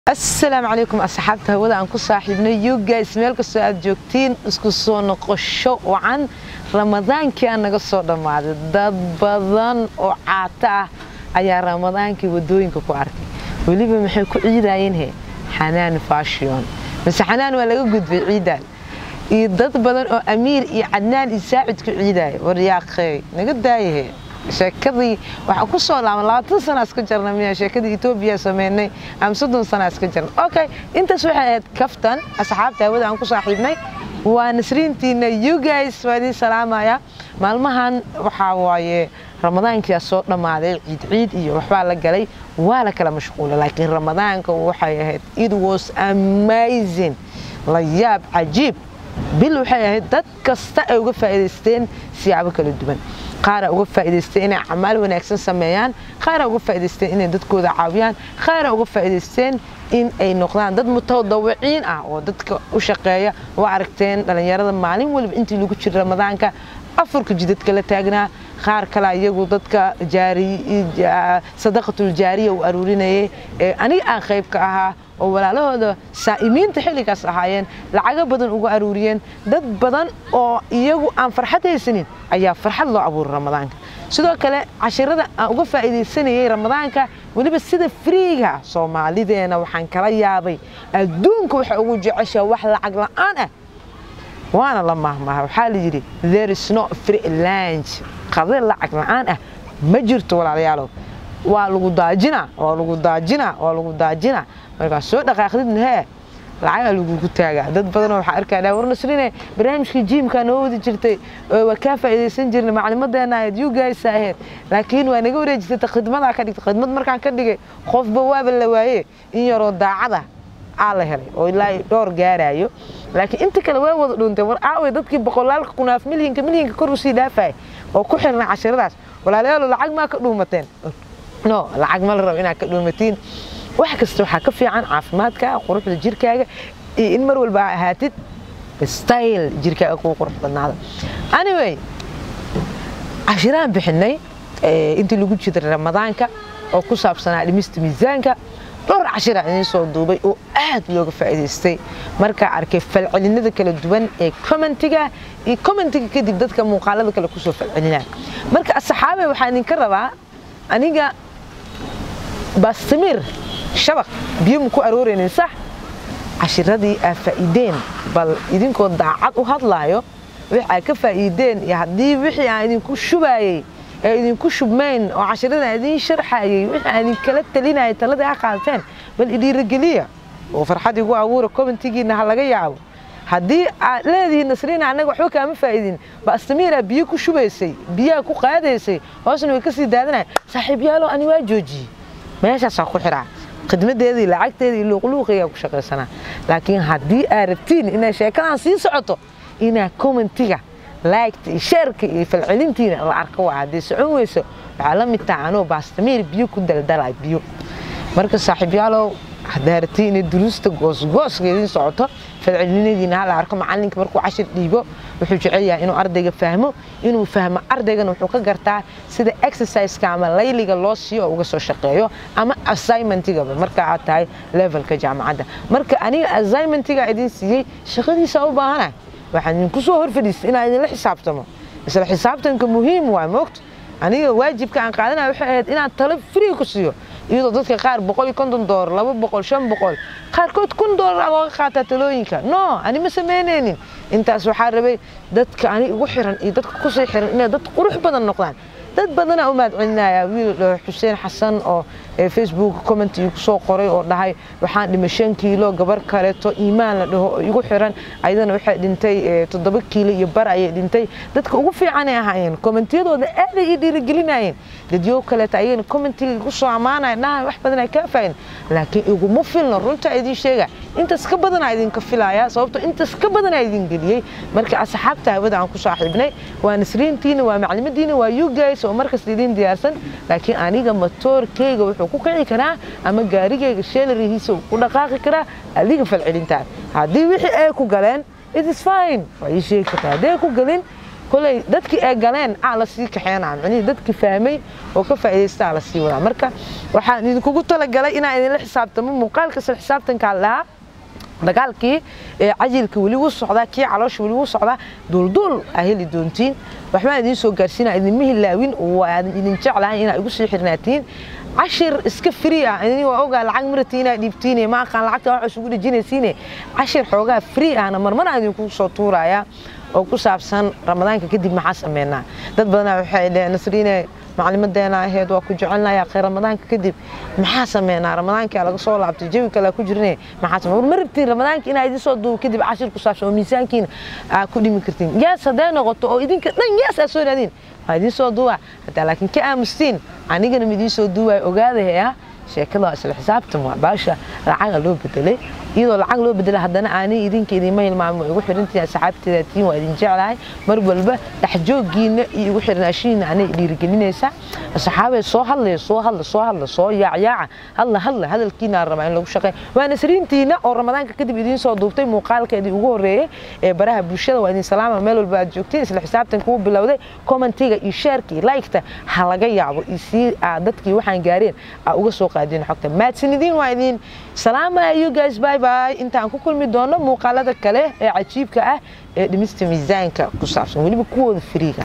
asalaamu calaykum asxaabta hawada aan ku saaxiibnay yugays meel kastoo aad joogtiin isku soo noqosho wacan ramadaankii aan naga soo dhammaaday dad badan oo caato ah ayaa ramadaankii wadooyinka ku arkay weliba maxay ku ciidayeen he xanaan fashion mise xanaan waa laga gudbay ciidan iyo dad badan oo amiir iyo cadnaan iyo saacid ku ciidaya waryaaqey naga daayahe sheekadii waxaa ku soo laaban labaatan sana iska jarna miya sheekadii etoobiya sameynay ama soddon sana iska jarna okay intaas waxay ahayd kaftan asxaabta hawada aan ku saaxiibnay waa nasriintiina you guys waa idiin salaamaya maalmahan waxaa waaye ramadaankia soo dhammaaday ciid ciid iyo waxbaa la galay waa la kala mashquula laakiin ramadaanka waxay ahayd it was amazing la yaab cajiib bil waxay ahayd dad kasta ay uga faa'iidaysteen siyaabo kala duwan qaara uga faa'iidaysteen inay acmaal wanaagsan sameeyaan qaara uga faa'iidaysteen inay dadkooda caawiyaan qaara uga faa'iidaysteen in ay noqdaan dad mutadawiciin ah oo dadka u shaqeeya waa aragteen dhallinyarada maalin waliba intii lagu jira ramadaanka afurka jidadka la taagnaa qaar kale iyagu dadka sadaqatul jaariya u aruurinayay aniga aan qayb ka ahaa oo walaalahooda saa'imiinta xilligaas ahaayeen lacago badan uga aruuriyeen dad badan oo iyagu aan farxad haysanin ayaa farxad loo abuuray ramadaanka sidoo kale cashirada aan uga faa'iidaysanayay ramadaanka weliba sida friiga soomaalideena waxaan kala yaabay adduunka waxay ugu jeceshaa wax lacag la'aan ah waana la mahmaha waxaa la yidhi there is no free lunch qade lacag la'aan ah ma jirto walaalayaalow waa lagu daajina waa lagu daajina waa lagu daajina markaa soo dhaqaaqdidna hee lacagaa lagugu taagaa dad badanoo waxaa arkaa war nasrine barnaamijkii jiimkaa noo wadi jirtay waa kaa faa'iidaysan jirnay maclimadeena ahayd you guys ahayd laakiin waa naga wareejisata khidmadaa ka dhigtay khidmad markaan ka dhigay qofba waaba la waaye in yaroo daacada aa la helay oo ilaa dhowr gaaraayo laakiin inta kale waa wada dhuuntay war aaway dadkii boqolaalka kunaaf milyanka milyanka kor usii dhaafaya oo ku xirnay cashiradaas walaalayaalo lacag maa ka dhuumateen no lacag ma la rabo inaad ka dhuumatiin wax kasta waxaa ka fiican caafimaadka quruxda jirkaaga iyo in mar walba aa ahaatid style jirkaaga kugu qurux badnaada anyway cashiraan bixinay intii lagu jiray ramadaanka oo ku saabsanaa dhimista miisaanka dhowr cashira idiin soo duubay oo aad looga faa'iidaystay markaa arkay falcelinada kala duwan ee commentiga iyo commentiga kadib dadka muuqaalada kale kusoo falcelinaa marka asxaabe waxaa idinka rabaa aniga baastamir shabaq biyo ma ku arooraynin sax cashiradii aa faa'iideen bal idinkoo daacad u hadlaayo wix aa ka faa'iideen iyo haddii wixii aan idinku shubaayey ee idinku shubmayn oo cashirada idiin sharxayay wixii aan idinkala talinayay taladii ha qaateen bal idhiirageliya oo farxad igu abuura commentigiina ha laga yaabo haddii aad leedihiin nasriina annaga waxba kaama faa'idin baastamiiraa biyo ku shubaysay biyaha ku qaadaysay hoosna way ka sii daadanaya saaxiibyaalo ani waa joojiyey meeshaasaa ku xiraa khidmadeedii lacagteedii luuqluuqaygaa ku shaqaysanaa laakiin haddii aad rabtiin inay sheekadan sii socoto inaa commentiga laagta iyo sheerka iyo falcelintiina la arko waa haddii socon weyso waxaa la mid taha anoo baastamiir biyo ku daldalay biyo marka saaxiibyaalow haddaa rabtiin inay duruusta goosgooska idiin socoto falcelinadiina hala arko macalinka markuu cashir dhiibo wuxuu jecel yahay inuu ardayga fahmo inuu fahmo ardaygana wuxuu ka gartaa sida exerciseka ama layliga loo siiyo oo uga soo shaqeeyo ama assignmentigaba marka aad tahay levelka jaamacadda marka aniga assignmentiga idiin siiyey shaqadiisa u baahana waxaan idinku soo hor fadhiistay inaan idinla xisaabtamo isla xisaabtanka muhiim waa moogto aniga waajibka aan qaadanaya waxay ahayd inaan talo free ku siiyo iyadoo dadka qaar boqol iyo konton doolar laba boqol shan boqol qaarkood kun doolar looga qaataa talooyinka no ani ma samaynaynin intaas waxaa rabay dadka ani igu xiran iyo dadka kusii xiran inay dad qurux badan noqdaan dad badanaa u mahad celinaya wiil xuseen xasan oo facebook comment igu soo qoray oo dhahay waxaan dhimay shan kiilo gabar kaleeto iimaan la dhaho oo igu xiran ayadana waxay dhintay toddoba kiilo iyo bar ayay dhintay dadka ugu fiicanay ahaayeen commentiyadooda aaday ii dhiirigelinayeen dadyo kaleeto ayagana commentiga igu soo ammaanaya dhahay wax badan ay kaa faa'iidin laakiin iguma filno runta idiin sheega intaas ka badanaa idinka filaya sababto intaas ka badanaa idin geliyey marka asxaabta hawada aan ku saaxiibnay waa nasriintiina waa maclimadiina waa you guys oo markasta idin diyaarsan laakiin aniga matoorkeyga wuxuu ku kici karaa ama gaarigeyga sheelarihiisa uu ku dhaqaaqi karaa adiga falcelintaada haddii wixii ay ku galeen it is fine waa ii sheegi kartaa hadday ku galin koley dadkii ay galeen aa la sii kaxeynaa micnihii dadkii fahmay oo ka faa'iidaysta aa la sii wadaa marka waxaan idinkugu talagalay inaan idinla xisaabtamo muuqaalka isla xisaabtankaa lahaa dagaalkii cajilka weli wuu socdaa kii caloosha weli wuu socdaa duulduul aa heli doontiin waxbaan idiin soo gaarsiina idinma hilaawin waan idin jeclahay inaa igu sii xirnaatiin cashir iska free ah idin waa ogaa lacag marati inaa dhiibtiin ma aqaan lacagta wax isugu dhejinaysiine cashir xoogaa free ahna marmar aan idinku soo tuuraya oo ku saabsan ramadaanka kadib maxaa sameynaa dad badanaa waxay dheheen nasriine maclimadeena ahayd waa ku jecelnahay akhay ramadaanka kadib maxaa sameynaa ramadaanka laga soo laabtay jawi kale ku jirne maxaa sameynaa ma rabtiin ramadaanka inaa idin soo duubo kadib cashir ku saabsan oo miisaankiina aa ku dhimi kartiin yaas hadday noqoto oo idinka dhan yaas aa soo raadin waa idin soo duuba hadaa laakiin ka aamustiin anigana ma idiin soo duubaya ogaadahaya sheekada waa isla xisaabtan waa baasha lacaga loo bedelay iyadoo lacag loo bedelay haddana aanay idinka idinma hilmaamo igu xirantihiin asxaabteeda tiin waa idin jeclahay mar walba dhexjooggiina iyo igu xirnaashihiina anay dhiirigelinaysaa asxaabee soo hadlaya soo hadla soo hadla soo yaacyaaca hadla hadla hadalkiina rabaa in lagu shaqeeyo waa nasriintiina oo ramadaanka kadib idiin soo duubtay muuqaalkeedii ugu horreeyey ee baraha bulshada waa idin salaama meel walba aad joogtiin isla xisaabtan kuu bilowday commentiga iyo sheerka iyo liketa ha laga yaabo iyo sii aad dadkii waxaan gaareen aa uga soo qaadeen xogta maadsanidin waa idin salaama you guys bye bye intaan ku kulmi doono muuqaalada kale ee cajiibka ah ee dhimista miisaanka ku saabsan weliba kuwooda firiiga